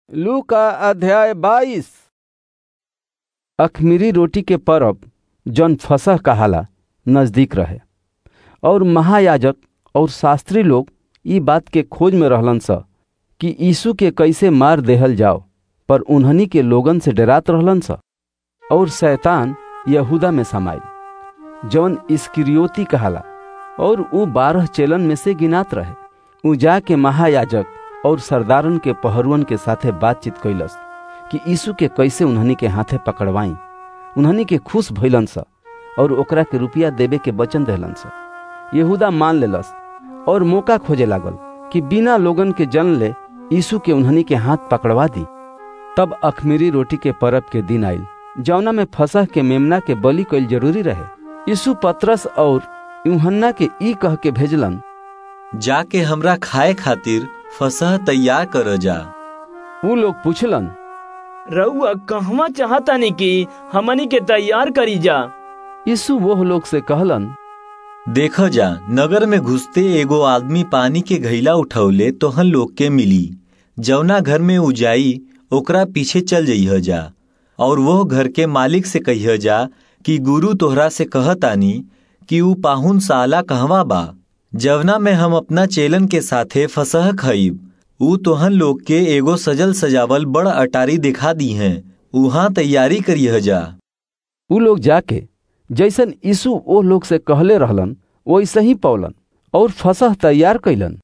लू का अध्याय बाईस अखमीरी रोटी के परब जौन फसह कहाला नजदीक रहे और महायाजक और शास्त्री लोग ई बात के खोज में रहलन स कि यीशु के कैसे मार देहल जाओ पर उन्हनी के लोगन से डरात रहलन स और शैतान यहूदा में समाइल जौन इस्किरियोती कहाला और ऊ बारह चेलन में से गिनात रहे ऊ जाके महायाजक और सरदारन के पहरुअन के साथे बातचीत कैलस कि यीशु के कैसे उन्हनी के हाथे पकड़वाई उन्हनी के खुश भइलन स और ओकरा के रुपया देवे के वचन देहलन स यहूदा मान लेलस और मौका खोजे लागल कि बिना लोगन के जन ले यीशु के उन्हनी के हाथ पकड़वा दी तब अखमीरी रोटी के परब के दिन आइल जौना में फसह के मेमना के बलि कैल जरूरी रहे यीशु पत्रस और यूहन्ना के ई कह के भेजलन जाके हमरा खाए खातिर फसह तैयार कर जा ऊ लोग पूछलन रउआ कहवा चाहतानी कि हमनी के तैयार करी जा यीशु वो लोग से कहलन देख जा नगर में घुसते एगो आदमी पानी के घैला उठौले तोहन लोग के मिली जवना घर में उ जाई ओकरा पीछे चल जइह जा और वो घर के मालिक से कहिह जा कि गुरु तोहरा से कहतानी कि ऊ पाहुन साला कहवा बा जवना में हम अपना चेलन के साथे फसह खईब ऊ तोहन लोग के एगो सजल सजावल बड़ अटारी दिखा दी हैं उहाँ तैयारी करिह जा ऊ लोग जाके जैसन यीशु ओ लोग से कहले रहलन वैसे ही पौलन और फसह तैयार कैलन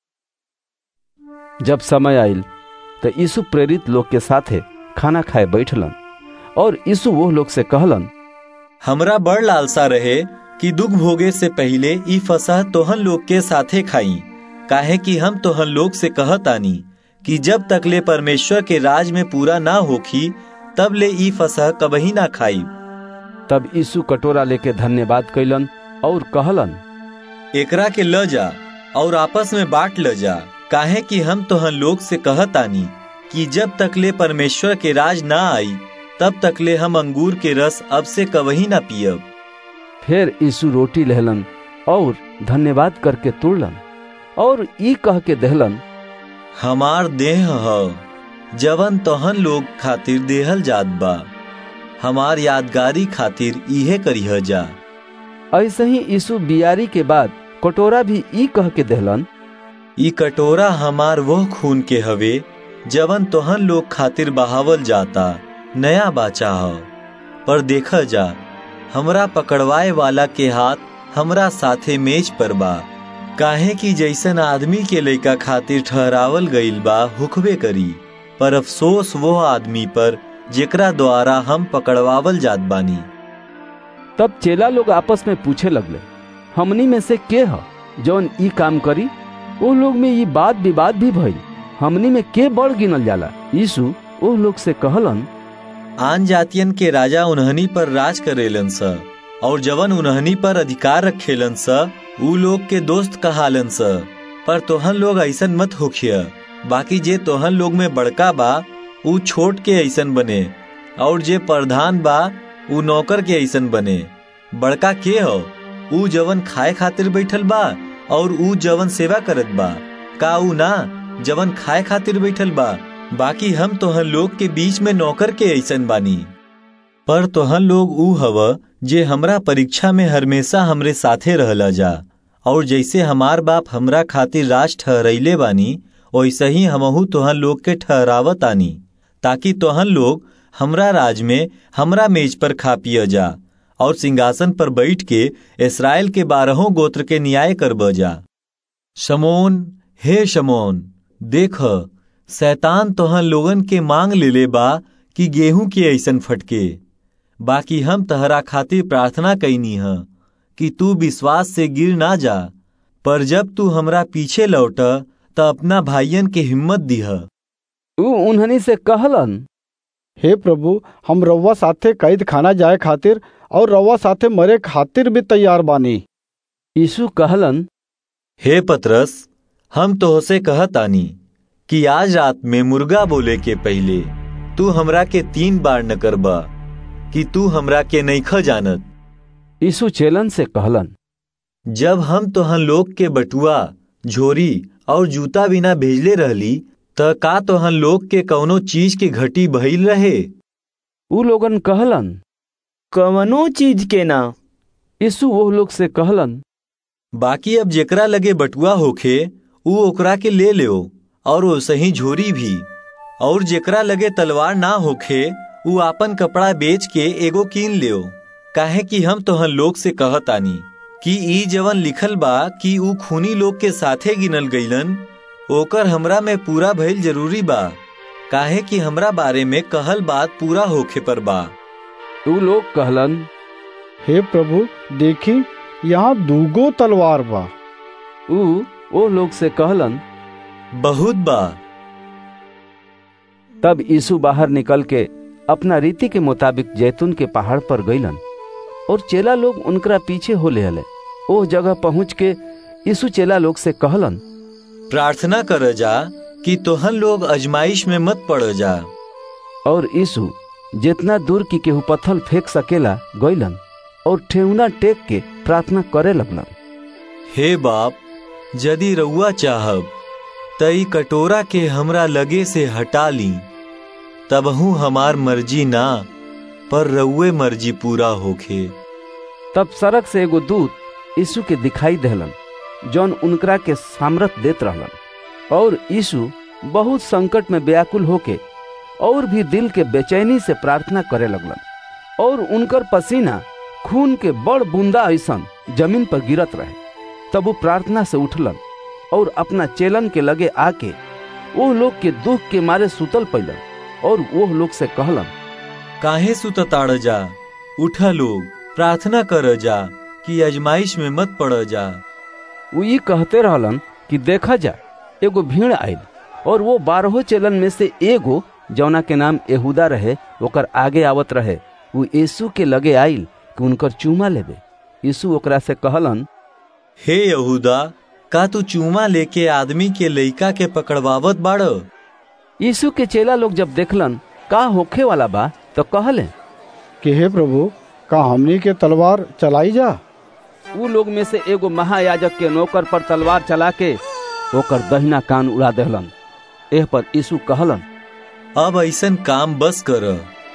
जब समय आइल तो यीशु प्रेरित लोग के साथे खाना खाए बैठलन और यीशु वो लोग से कहलन हमरा बड़ लालसा रहे कि दुख भोगे से पहले ई फसह तोहन लोग के साथे खाई काहे कि हम तोहन लोग से कहतानी कि जब तकले परमेश्वर के राज में पूरा ना होखी तब ले ई फसह कबही ना खाई तब यीशु कटोरा लेके धन्यवाद कैलन और कहलन एकरा के ल जा और आपस में बांट ल जा काहे कि हम तोहन लोग से कहतानी कि जब तकले परमेश्वर के राज ना आई तब तकले हम अंगूर के रस अब से कबही ना पियब फिर यीशु रोटी लहलन और धन्यवाद करके तोड़लन और ई कह के दहलन हमार देह ह जवन तोहन लोग खातिर देहल जात बा हमार यादगारी खातिर इहे करिह जा ऐसे ही यीशु बियारी के बाद कटोरा भी ई कह के दहलन ई कटोरा हमार वह खून के हवे जवन तोहन लोग खातिर बहावल जाता नया बाचा ह पर देख जा हमरा पकड़वाए वाला के हाथ हमरा साथे मेज पर बा काहे कि जैसन आदमी के लइका खातिर ठहरावल गईल बा हुकबे करी पर अफसोस वो आदमी पर जेकरा द्वारा हम पकड़वावल जात बानी तब चेला लोग आपस में पूछे लगले हमनी में से के ह जौन ई काम करी ओ लोग में ई बात विवाद भी भइल हमनी में के बड़ गिनल जाला यीशु ओ लोग से कहलन आन जातियन के राजा उन्हनी पर राज करेलन स और जवन उन्हनी पर अधिकार रखेलन स ऊ लोग के दोस्त कहालन स पर तोहन लोग ऐसन मत होखिय बाकी जे तोहन लोग में बड़का बा ऊ छोट के ऐसन बने और जे प्रधान बा ऊ नौकर के ऐसन बने बड़का के हो ऊ जवन खाए खातिर बैठल बा और ऊ जवन सेवा करत बा का ऊ ना जवन खाए खातिर बैठल बा बाकी हम तोहन लोग के बीच में नौकर के ऐसन बानी पर तोहन लोग ऊ हव जे हमरा परीक्षा में हमेशा हमरे साथे रहला जा और जैसे हमार बाप हमरा खातिर राज ठहरैले बानी वैसे ही हमहू तोहन लोग के ठहरावत आनी ताकि तोहन लोग हमरा राज में हमरा मेज पर खा पिय जा और सिंहासन पर बैठ के इसराइल के बारहों गोत्र के न्याय करब जा शमोन हे शमोन देख शैतान तोहन लोगन के मांग लेले बा कि गेहूं के ऐसन फटके बाकी हम तहरा खातिर प्रार्थना कैनी ह कि तू विश्वास से गिर ना जा पर जब तू हमरा पीछे लौट त अपना भाइयन के हिम्मत दीह ऊ उन्हनी से कहलन हे प्रभु हम रउआ साथे कैद खाना जाए खातिर और रउआ साथे मरे खातिर भी तैयार बानी यीशु कहलन हे पतरस हम तोहसे कहतानी कि आज रात में मुर्गा बोले के पहले तू हमरा के तीन बार न करबा कि तू हमरा के नईख जानत यीशु चेलन से कहलन जब हम तोहन लोग के बटुआ झोरी और जूता बिना भेजले रहली त का तोहन लोग के कौनो चीज के घटी भइल रहे ऊ लोगन कहलन कवनो चीज के ना यीशु वो लोग से कहलन बाकी अब जेकरा लगे बटुआ होखे ऊ ओकरा के ले लो और वो सही झोरी भी और जेकरा लगे तलवार ना होखे ऊ आपन कपड़ा बेच के एगो कीन लियो काहे कि हम तोहन लोग से कहतानी कि ई जवन लिखल बा कि ऊ खूनी लोग के साथे गिनल गईलन ओकर हमरा में पूरा भइल जरूरी बा काहे कि हमरा बारे में कहल बात पूरा होखे पर बा ऊ लोग कहलन हे प्रभु देखी यहाँ दूगो तलवार बा ऊ ओ लोग से कहलन बहुत बा तब यीशु बाहर निकल के अपना रीति के मुताबिक जैतून के पहाड़ पर गईलन और चेला लोग उनकरा पीछे हो ले ओ जगह पहुंच के यीशु चेला लोग से कहलन प्रार्थना कर जा कि तोहन लोग अजमाइश में मत पड़ जा और यीशु जितना दूर की केहू पत्थल फेंक सकेला गईलन और ठेहुना टेक के प्रार्थना करे लगलन हे बाप यदि रउआ चाहब तई कटोरा के हमरा लगे से हटा ली तबहू हमार मर्जी ना पर रउए मर्जी पूरा होखे तब सड़क से एगो दूत यीशु के दिखाई देहलन जौन उनकरा के सामर्थ देत रहलन और यीशु बहुत संकट में व्याकुल होके और भी दिल के बेचैनी से प्रार्थना करे लगलन और उनकर पसीना खून के बड़ बूंदा ऐसन जमीन पर गिरत रहे तब वो प्रार्थना से उठलन और अपना चेलन के लगे आके वो लोग के दुख के मारे सुतल पैलन और वो लोग से कहलन काहे सुतताड़ जा उठा लोग प्रार्थना कर जा कि अजमाइश में मत पड़ जा वो ये कहते रहलन कि देखा जा एगो भीड़ आयल और वो बारहो चेलन में से एगो जौना के नाम यहूदा रहे ओकर आगे आवत रहे वो यीशु के लगे आइल कि उनकर चूमा लेबे यीशु ओकरा से कहलन हे यहूदा का तू चूमा लेके आदमी के लइका के पकड़वावत बाड़ यीशु के चेला लोग जब देखलन का होखे वाला बा तो कहले कि हे प्रभु का हमनी के तलवार चलाई जा ऊ लोग में से एगो महायाजक के नौकर पर तलवार चला के ओकर दहिना कान उड़ा देहलन एह पर यीशु कहलन अब ऐसन काम बस कर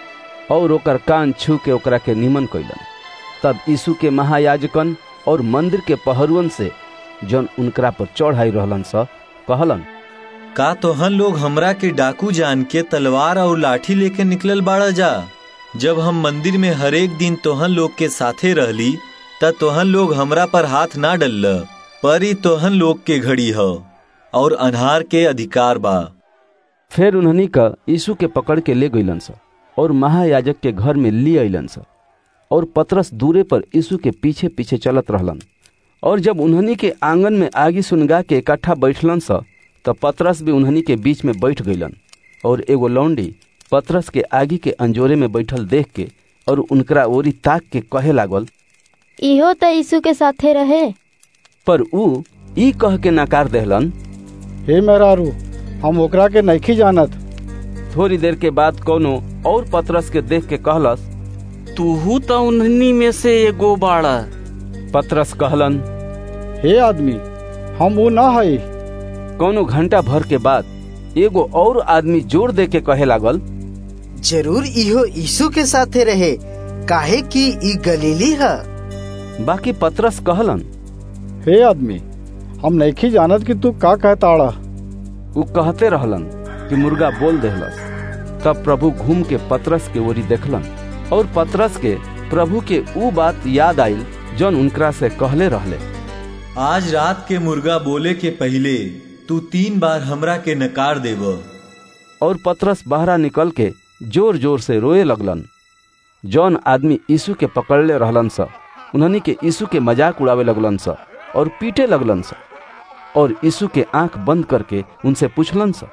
और ओकर कान छू के ओकरा के निमन कैलन तब यीशु के महायाजकन और मंदिर के पहरुअन से जौन उनकरा पर चढ़ाई रहलन स कहलन का तोहन लोग हमरा के डाकू जान के तलवार और लाठी लेके निकलल बाड़ा जा जब हम मंदिर में हरेक दिन तोहन लोग के साथे रहली त तोहन लोग हमरा पर हाथ ना डलल पर ही तोहन लोग के घड़ी ह और अनहार के अधिकार बा फिर उन्हनी का यीशु के पकड़ के ले गईलन स और महायाजक के घर में ली अलन स और पतरस दूरे पर यीशु के पीछे पीछे चलत रहलन और जब उन्हनी के आंगन में आगी सुनगा के इकट्ठा बैठलन स तब पतरस भी उन्हनी के बीच में बैठ गईलन और एगो लौंडी पतरस के आगी के अंजोरे में बैठल देख के और उनकरा ओरी ताक के कहे लागल इहो त यीशु के साथे रहे पर ऊ ई कह के नकार देहलन हे मेहरारू हम ओकरा के नइखी जानत थोड़ी देर के बाद कोनो और पतरस के देख के कहलस तूहू त उन्हनी में से एगो बाड़ा पतरस कहलन हे आदमी हम वो ना हई कोनो घंटा भर के बाद एगो और आदमी जोर दे के कहे लागल जरूर इहो यीशु के साथे रहे काहे कि ई गलीली है बाकी पतरस कहलन हे आदमी हम नइखी जानत कि तू का कहताड़ा ऊ कहते रहलन कि मुर्गा बोल देहलस तब प्रभु घूम के पतरस के ओरी देखलन और पतरस के प्रभु के ऊ बात याद आइल जौन उनकरा से कहले रहले आज रात के मुर्गा बोले के पहले तू तीन बार हमरा के नकार देव और पतरस बहरा निकल के जोर जोर से रोए लगलन जौन आदमी यीशु के पकड़ले रहलन स उन्हनी के यीशु के मजाक उड़ावे लगलन स और पीटे लगलन स और यीशु के आंख बंद करके उनसे पूछलन स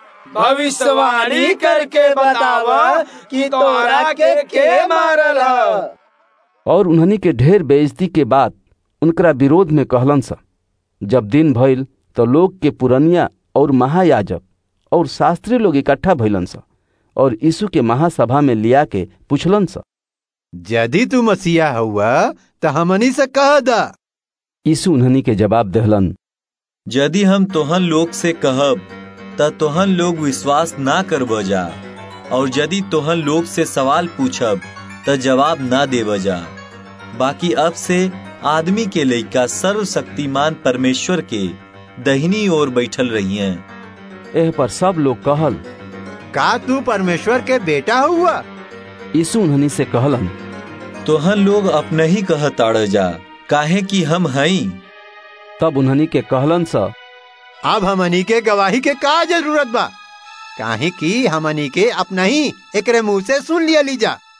भविष्यवाणी करके बतावा कि तोरा के के मारल ह और उन्हनी के ढेर बेइज्जती के बाद उनकरा विरोध में कहलन स जब दिन भइल तो लोग के पुरनिया और महायाजक और शास्त्री लोग इकट्ठा भइलन स और यीशु के महासभा में लिया के पूछलन स यदि तू मसीहा हुआ तो हमनी से कह दा यीशु उन्हनी के जवाब देहलन यदि हम तोहन लोग से कहब त तोहन लोग विश्वास ना कर बजा और यदि तोहन लोग से सवाल पूछब त जवाब ना दे बजा बाकी अब से आदमी के लइका सर्वशक्तिमान परमेश्वर के दहिनी ओर बैठल रही हैं एह पर सब लोग कहल का तू परमेश्वर के बेटा हुआ यीशु उन्हनी से कहलन तोहन लोग अपने ही कहताड़ जा काहे कि हम हई तब उन्हनी के कहलन सा अब हमनी के गवाही के का जरूरत बा काहे कि हमनी के अपना ही एकरे मुंह से सुन लिया लीजा